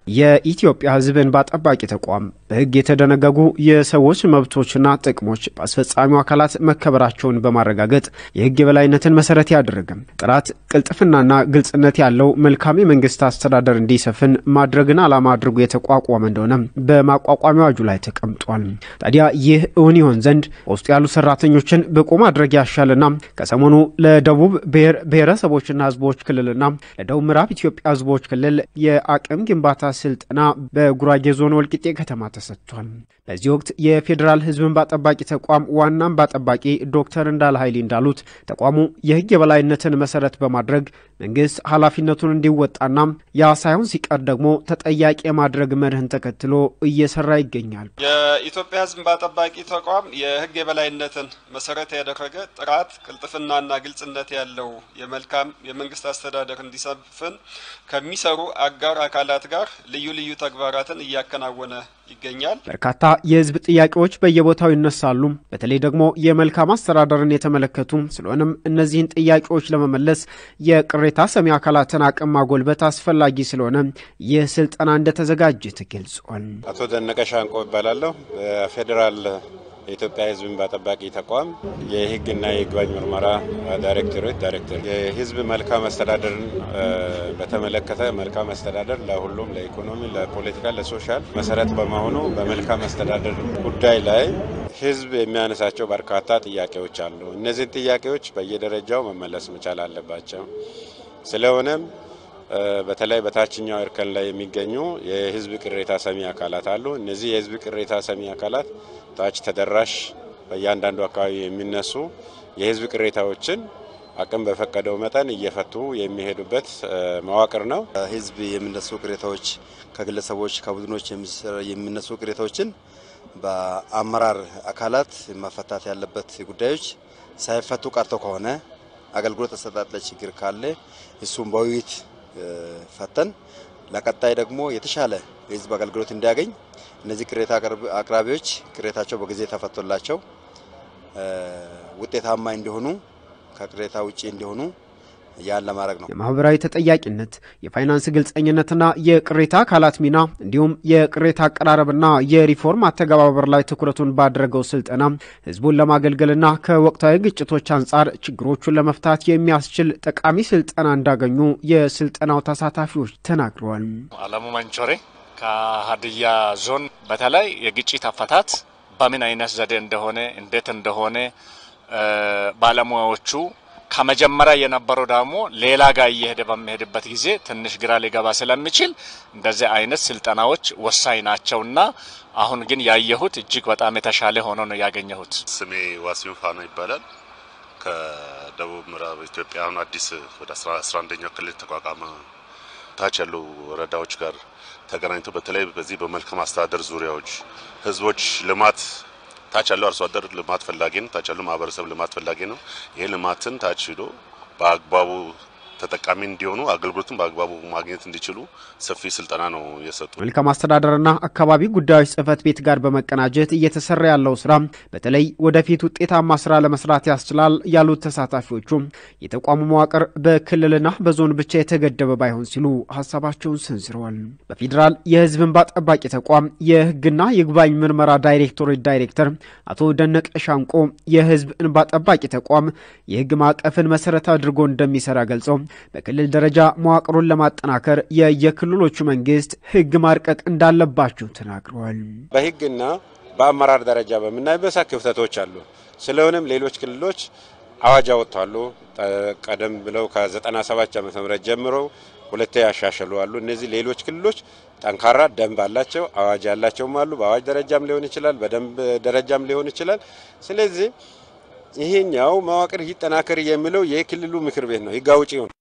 የኢትዮጵያ ሕዝብ እንባ ጠባቂ ተቋም በሕግ የተደነገጉ የሰዎች መብቶችና ጥቅሞች በአስፈጻሚው አካላት መከበራቸውን በማረጋገጥ የሕግ የበላይነትን መሰረት ያደረገ ጥራት፣ ቅልጥፍናና ግልጽነት ያለው መልካም የመንግስት አስተዳደር እንዲሰፍን ማድረግን ዓላማ አድርጎ የተቋቋመ እንደሆነ በማቋቋሚያ አዋጁ ላይ ተቀምጧል። ታዲያ ይህ እውን ይሆን ዘንድ በውስጡ ያሉ ሰራተኞችን ብቁ ማድረግ ያሻልና ከሰሞኑ ለደቡብ ብሔር ብሔረሰቦችና ሕዝቦች ክልልና ለደቡብ ምዕራብ ኢትዮጵያ ሕዝቦች ክልል የአቅም ግንባታ ስልጠና በጉራጌ ዞን ወልቂጤ ከተማ ተሰጥቷል። በዚህ ወቅት የፌዴራል ህዝብ እንባ ጠባቂ ተቋም ዋና እንባ ጠባቂ ዶክተር እንዳለ ኃይሌ እንዳሉት ተቋሙ የህግ የበላይነትን መሰረት በማድረግ መንግስት ኃላፊነቱን እንዲወጣና ያ ሳይሆን ሲቀር ደግሞ ተጠያቂ የማድረግ መርህን ተከትሎ እየሰራ ይገኛል። የኢትዮጵያ ህዝብ እንባ ጠባቂ ተቋም የህግ የበላይነትን መሰረት ያደረገ ጥራት፣ ቅልጥፍናና ግልጽነት ያለው የመልካም የመንግስት አስተዳደር እንዲሰፍን ከሚሰሩ አጋር አካላት ጋር ልዩ ልዩ ተግባራትን እያከናወነ ይገኛል። በርካታ የህዝብ ጥያቄዎች በየቦታው ይነሳሉ። በተለይ ደግሞ የመልካም አስተዳደርን የተመለከቱ ስለሆነም እነዚህን ጥያቄዎች ለመመለስ የቅሬታ ሰሚ አካላትን አቅም ማጎልበት አስፈላጊ ስለሆነ ይህ ስልጠና እንደተዘጋጀ ተገልጿል። አቶ ደነቀ ሻንቆ ይባላለሁ። በፌዴራል የኢትዮጵያ ህዝብ እንባ ጠባቂ ተቋም የህግና የይግባኝ ምርመራ ዳይሬክቶሬት ዳይሬክተር። የህዝብ መልካም አስተዳደርን በተመለከተ መልካም አስተዳደር ለሁሉም ለኢኮኖሚ፣ ለፖለቲካ፣ ለሶሻል መሰረት በመሆኑ በመልካም አስተዳደር ጉዳይ ላይ ህዝብ የሚያነሳቸው በርካታ ጥያቄዎች አሉ። እነዚህን ጥያቄዎች በየደረጃው መመለስ መቻል አለባቸው። ስለሆነም በተለይ በታችኛው እርከን ላይ የሚገኙ የህዝብ ቅሬታ ሰሚ አካላት አሉ። እነዚህ የህዝብ ቅሬታ ሰሚ አካላት ታች ተደራሽ በእያንዳንዱ አካባቢ የሚነሱ የህዝብ ቅሬታዎችን አቅም በፈቀደው መጠን እየፈቱ የሚሄዱበት መዋቅር ነው። ህዝብ የሚነሱ ቅሬታዎች ከግለሰቦች ከቡድኖች የሚነሱ ቅሬታዎችን በአመራር አካላት መፈታት ያለበት ጉዳዮች ሳይፈቱ ቀርተው ከሆነ አገልግሎት አሰጣጥ ላይ ችግር ካለ እሱም በውይይት ፈተን ለቀጣይ ደግሞ የተሻለ የህዝብ አገልግሎት እንዲያገኝ እነዚህ ቅሬታ አቅራቢዎች ቅሬታቸው በጊዜ ተፈቶላቸው ውጤታማ እንዲሆኑ ከቅሬታ ውጭ እንዲሆኑ ያን ለማድረግ ነው። የማህበራዊ ተጠያቂነት፣ የፋይናንስ ግልጸኝነትና የቅሬታ አካላት ሚና እንዲሁም የቅሬታ አቀራረብና የሪፎርም አተገባበር ላይ ትኩረቱን ባደረገው ስልጠና ህዝቡን ለማገልገልና ከወቅታዊ ግጭቶች አንጻር ችግሮቹን ለመፍታት የሚያስችል ጠቃሚ ስልጠና እንዳገኙ የስልጠናው ተሳታፊዎች ተናግረዋል። አለሙ መንቾሬ ከሀዲያ ዞን በተለይ የግጭት አፈታት በምን አይነት ዘዴ እንደሆነ እንዴት እንደሆነ ባለሙያዎቹ ከመጀመሪያ የነበረው ደግሞ ሌላ ጋር እየሄደ በሚሄድበት ጊዜ ትንሽ ግራ ሊገባ ስለሚችል እንደዚህ አይነት ስልጠናዎች ወሳኝ ናቸውና አሁን ግን ያየሁት እጅግ በጣም የተሻለ ሆኖ ነው ያገኘሁት። ስሜ ዋሲሁን ፋኖ ይባላል። ከደቡብ ምዕራብ ኢትዮጵያ አሁን አዲስ ወደ አስራ አንደኛው ክልል ተቋቋመ ታች ያሉ ወረዳዎች ጋር ተገናኝቶ በተለይ በዚህ በመልካም አስተዳደር ዙሪያዎች ህዝቦች ልማት ታች ያለው አርሶ አደር ልማት ፈላጊ ነው። ታች ያለው ማህበረሰብ ልማት ፈላጊ ነው። ይሄ ልማትን ታች ሂዶ በአግባቡ ተጠቃሚ እንዲሆኑ አገልግሎቱን በአግባቡ ማግኘት እንዲችሉ ሰፊ ስልጠና ነው የሰጡ። መልካም አስተዳደርና አካባቢ ጉዳዮች ጽህፈት ቤት ጋር በመቀናጀት እየተሰራ ያለው ስራ በተለይ ወደፊት ውጤታማ ስራ ለመስራት ያስችላል ያሉት ተሳታፊዎቹ የተቋሙ መዋቅር በክልልና በዞን ብቻ የተገደበ ባይሆን ሲሉ ሀሳባቸውን ሰንዝረዋል። በፌዴራል የህዝብ እንባ ጠባቂ ተቋም የህግና ይግባኝ ምርመራ ዳይሬክቶሬት ዳይሬክተር አቶ ደነቀ ሻንቆ የህዝብ እንባ ጠባቂ ተቋም የህግ ማዕቀፍን መሰረት አድርጎ እንደሚሰራ ገልጸው በክልል ደረጃ መዋቅሩን ለማጠናከር የየክልሎቹ መንግስት ህግ ማርቀቅ እንዳለባቸው ተናግረዋል። በህግና በአመራር ደረጃ በምናይበሳ ክፍተቶች አሉ። ስለሆነም ሌሎች ክልሎች አዋጅ አወጥተዋሉ። ቀደም ብለው ከ97 ዓመተ ምህረት ጀምሮ ሁለቴ ያሻሸሉ አሉ። እነዚህ ሌሎች ክልሎች ጠንካራ ደንብ አላቸው፣ አዋጅ ያላቸውም አሉ። በአዋጅ ደረጃም ሊሆን ይችላል፣ በደንብ ደረጃም ሊሆን ይችላል። ስለዚህ ይሄኛው መዋቅር ይጠናከር የሚለው የክልሉ ምክር ቤት ነው፣ ህግ አውጪው ነው።